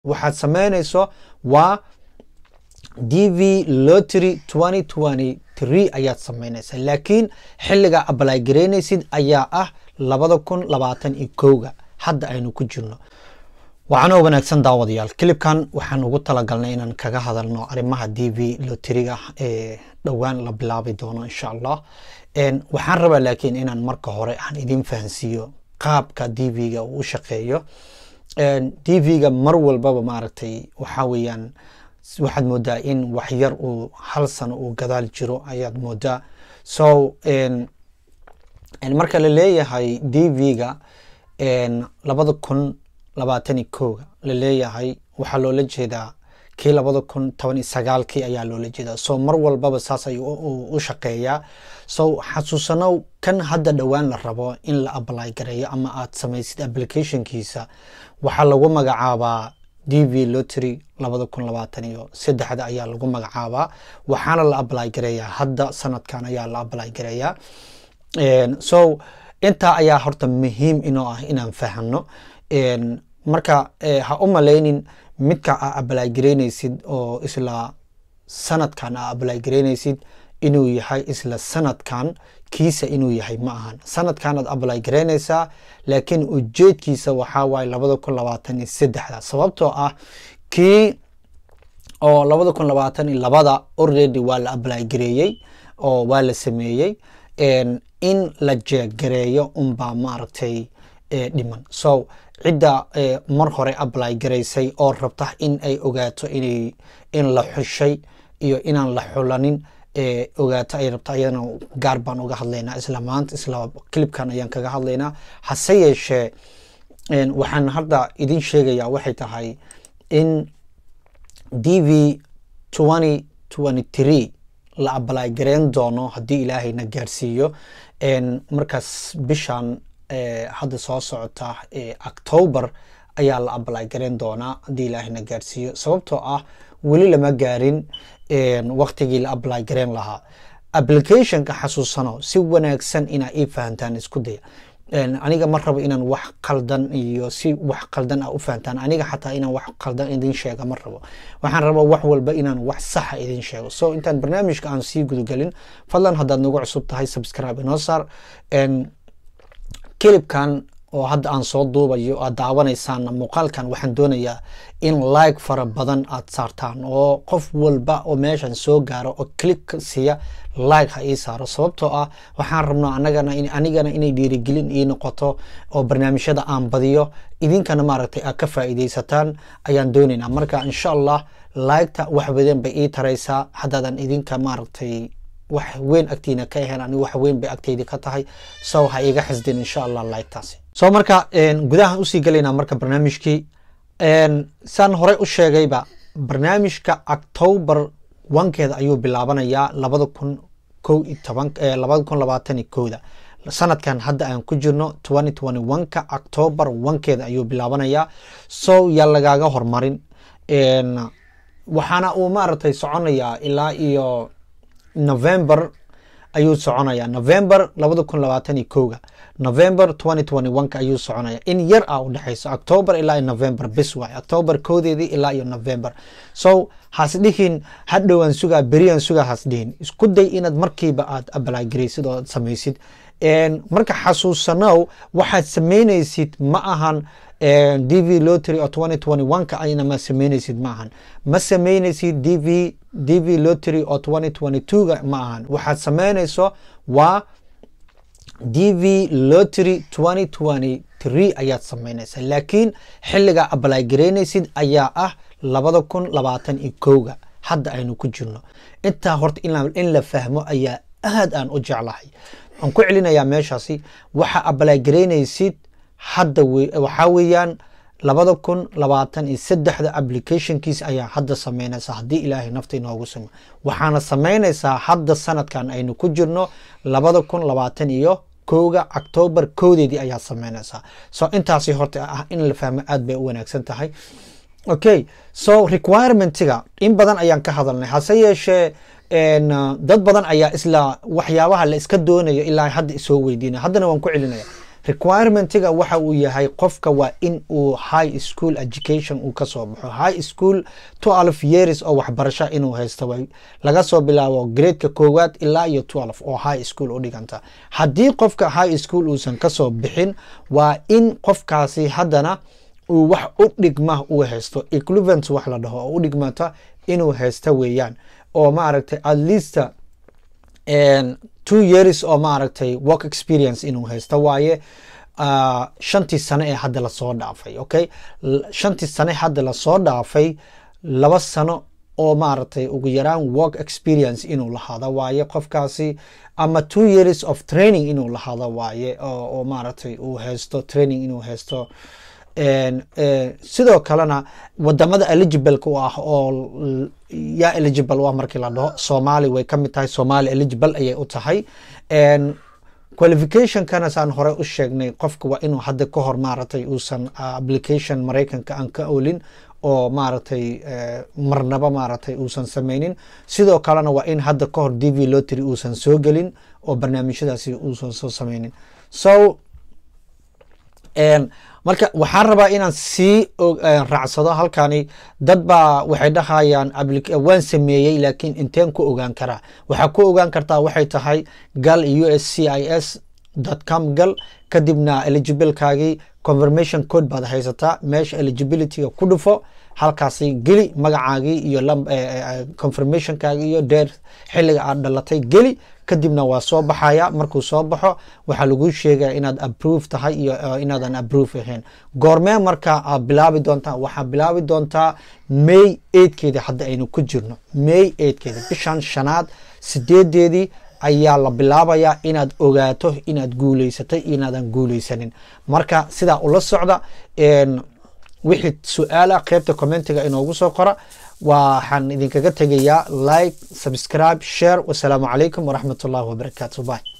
waxaad samaynayso waa d v lottery twenty twenty three ayaad samaynaysaa laakiin xilligaa abalay garaynaysid ayaa ah labada kun labaatan iyo kowga hadda aynu ku jirno waxaanoo wanaagsan daawadayaal kilibkan waxaan ugu talagalnay inaan kaga hadalno arrimaha d v loteriga ee dhowaan la bilaabi doono insha allah waxaan rabaa laakiin inaan marka hore aan idin fahansiiyo qaabka d v-ga uu u shaqeeyo d v-ga mar walbaba maaragtay waxaa weeyaan waxaad moodaa in waxyar uu hal sano uu gadaal jiro ayaad moodaa so marka la leeyahay d v-ga labada kun labaatani kowga la leeyahay waxaa loola jeedaa kii labada kun toban iyo sagaalkii ayaa loola jeedaa so mar walbaba saas ayuu u shaqeeyaa so xasuusanow kan hadda dhowaan la rabo in la ablay gareeyo ama aad samaysid applicationkiisa waxaa lagu magacaabaa d v lottery labada kun labaatan iyo saddexda ayaa lagu magacaabaa waxaana la ablay gareeyaa hadda sanadkan ayaa la ablay gareeyaa so intaa ayaa horta muhiim inoo ah inaan fahano marka ha u malaynin midka aa ablay garaynaysid oo isla sanadkan aa ablay garaynaysid inuu yahay isla sanadkan kiisa inuu yahay ma ahan sanadkan aad ablay garaynaysaa laakiin ujeedkiisa waxaa waaye labada kun labaatan iyo saddexda sababtoo ah kii oo labada kun labaatan iyo labada already waa la ablay gareeyey oo waa la sameeyey in la jeeggareeyo unbaa maaragtay dhiman so cidda mar hore ablay garaysay oo rabta in ay ogaato inay in la xushay iyo inaan la xulanin ogaato ay rabta ayadana gaar baan uga hadlaynaa isla maanta isla clibkan ayaan kaga hadlaynaa hase yeeshee waxaan hadda idin sheegayaa waxay tahay in d v twenty twenty three la ablay gareyn doono haddii ilaahayna gaarsiiyo markaas bishan hadda soo socota october ayaa la ablay gareyn doonaa haddii ilaahayna gaarsiiyo sababtoo ah weli lama gaarin waktigii la ablay gareyn lahaa applicationka xasuusano si wanaagsan inaa ii fahantaan isku daya aniga ma rabo inaan wax qaldan iyo si wax qaldan ah u fahantaan aniga xataa inaan wax qaldan idin sheega ma rabo waxaan rabaa wax walba inaan wax saxa idin sheego so intaan barnaamijka aan sii gudagelin fadlan haddaad nagu cusub tahay subscribe inoo saar kilibkan oo hadda aan soo duubayo aad daawanaysaanna muuqaalkan waxaan doonayaa in like fara badan aad saartaan oo qof walba oo meeshan soo gaaro oo click siiya like ha ii saaro sababtoo ah waxaan rabnaa anagana anigana inay dhiirigelin ii noqoto oo barnaamijyada aan badiyo idinkana maaragtay aad ka faa'iidaysataan ayaan doonaynaa marka insha allah liketa wax badan bay ii taraysaa haddaadan idinka maaragtay wax weyn agtiina ka ahayn ani wax weyn bay agtaydi ka tahay so ha iga xisdin insha allah liketaasi so marka gudahan usii gelaynaa marka barnaamijkii saan horey u sheegayba barnaamijka october wankeeda ayuu bilaabanayaa labada kun ko iyo toban labada kun labaatan iyo kowda sanadkan hadda aan ku jirno twenty twenty one-ka october wankeeda ayuu bilaabanayaa so yaa lagaaga hormarin waxaana uu maaragtay soconayaa ilaa iyo november ayuu soconaya november labada kun labaatan iyo kowga november twenty twenty one-ka ayuu soconaya in yar ah u dhexayso october ilaa iyo november bis waay october koodeedii ilaa iyo november so has dhihin hadhowaan sugaa beriyaan sugaa has dhihin isku day inaad markiiba aad abalaagaraysid oo aad samaysid marka xasuusanow waxaad samaynaysid ma ahan d v lottery oo twenty twenty one-ka ayna ma samaynaysid ma ahan ma samaynaysid d v d v lottery oo twenty twenty two-ga ma ahan waxaad samaynayso waa d v lottery twenty twenty three ayaad samaynaysaa laakiin xilligaa ablay garaynaysid ayaa ah labada kun labaatan iyo kowga hadda aynu ku jirno intaa horta in la fahmo ayaa aad aan u jeclahay waxaan ku celinayaa meeshaasi waxa ablay garaynaysid hadda waxaa weeyaan labada kun labaatan iyo saddexda applicationkiisa ayaa hadda samaynaysaa haddii ilaahay nafta inoogu simo waxaana samaynaysaa hadda sanadkan aynu ku jirno labada kun labaatan iyo kowga october kowdeedii ayaa samaynaysaa so intaasi horta ah in la fahmo aad bay u wanaagsan tahay okay so requirementiga in badan ayaan ka hadalnay hase yeeshee dad badan ayaa isla waxyaabaha la iska doonayo ilaa hadda isoo weydiinaya haddana waan ku celinaya requirementiga waxa uu yahay qofka waa in uu high school education uu kasoo baxo high school twelve years oo waxbarasho inuu haysto way laga soo bilaabo gradeka koowaad ilaa iyo twelve oo high school u dhiganta haddii qofka high school uusan kasoo bixin waa in qofkaasi haddana uu wax u dhigma uu haysto equivalent wax la dhaho oo u dhigmata inuu haysto weeyaan oo maaragtay at least two years oo maaragtay work experience inuu haysto waaye uh, shantii sane ee hadda lasoo dhaafay okay shantii sane hadda lasoo dhaafay laba sano oo maaragtay ugu yaraan work experience inuu lahaado waaye qofkaasi ama two years of training inuu lahaado waaye oo, oo maaragtay uu haysto training inuu haysto sidoo kalena wadamada eligibleka u ah oo yaa eligible u ah markii la dhaho somali way ka mid tahay somali eligible ayay u tahay qualificationkana saan hore u sheegnay qofka waa inuu hadda ka hor maaragtay uusan application maraykanka aan ka olin oo maaragtay marnaba maaragtay uusan sameynin sidoo kalena waa in hadda ka hor d v lotry uusan soo gelin oo barnaamijyadaasi uusan soo sameynin so marka waxaan rabaa inaan sii raacsado halkani dad baa waxay dhahayaan waan sameeyey laakiin inteen ku ogaan karaa waxaa ku ogaan kartaa waxay tahay gal u s c i s com gal kadibna eligibilekaagii confirmation code baad haysataa meesha eligibilityga ku dhufo halkaasi geli magacaagii iyo confirmationkaagii iyo deer xilliga aad dhalatay geli kadibna waa soo baxaya markuu soo baxo waxaa lagu sheegaya inaad approve tahay iyo inaadan approve ahayn goormee marka aad bilaabi doontaa waxaa bilaabi doontaa may eidkeeda hadda aynu ku jirno may eidkeeda bishan shanaad sideedeedii ayaa la bilaabayaa inaad ogaato inaad guuleysatay iyo inaadan guuleysanin marka sidaa ula socda wixii su-aala qeybta commentiga inoogu soo qora waxaan idinkaga tegayaa like subscribe share wasalaamu calaykum waraxmat ullahi wabarakaatu bye